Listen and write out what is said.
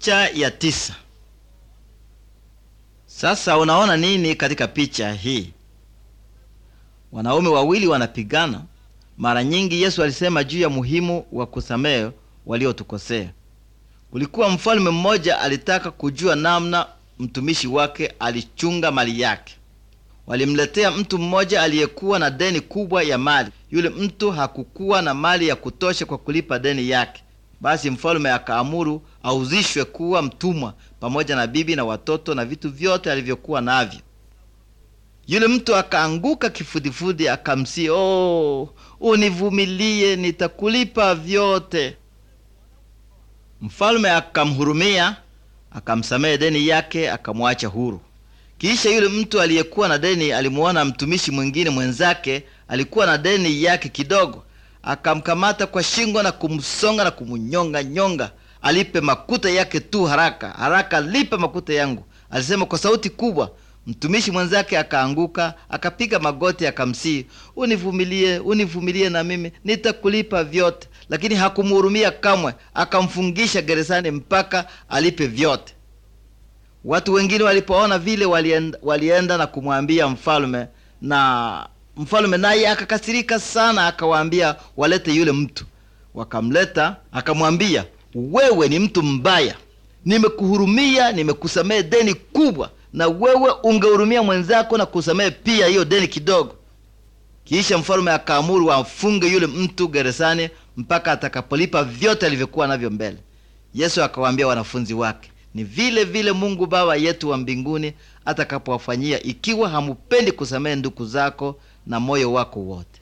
Picha ya tisa. Sasa unaona nini katika picha hii? Wanaume wawili wanapigana. Mara nyingi Yesu alisema juu ya muhimu wa kusamehe waliotukosea. Kulikuwa mfalme mmoja alitaka kujua namna mtumishi wake alichunga mali yake. Walimletea mtu mmoja aliyekuwa na deni kubwa ya mali. Yule mtu hakukuwa na mali ya kutosha kwa kulipa deni yake. Basi mfalme akaamuru auzishwe kuwa mtumwa pamoja na bibi na watoto na vitu vyote alivyokuwa navyo. Yule mtu akaanguka kifudifudi, akamsi, oh, univumilie, nitakulipa vyote. Mfalme akamhurumia, akamsamehe deni yake, akamwacha huru. Kisha yule mtu aliyekuwa na deni alimuona mtumishi mwingine mwenzake alikuwa na deni yake kidogo, akamkamata kwa shingo na kumsonga na kumunyonga nyonga, alipe makuta yake tu haraka haraka, lipe makuta yangu, alisema kwa sauti kubwa. Mtumishi mwenzake akaanguka akapiga magoti akamsii, univumilie, univumilie na mimi nitakulipa vyote, lakini hakumuhurumia kamwe, akamfungisha gerezani mpaka alipe vyote. Watu wengine walipoona vile walienda, walienda na kumwambia mfalme, na mfalme naye akakasirika sana, akawaambia walete yule mtu. Wakamleta, akamwambia, wewe ni mtu mbaya, nimekuhurumia, nimekusamehe deni kubwa, na wewe ungehurumia mwenzako na kusamehe pia hiyo deni kidogo. Kisha mfalme akaamuru amfunge yule mtu gerezani mpaka atakapolipa vyote alivyokuwa navyo mbele. Yesu akawaambia wanafunzi wake, ni vile vile Mungu Baba yetu wa mbinguni atakapowafanyia ikiwa hamupendi kusamehe ndugu zako na moyo wako wote.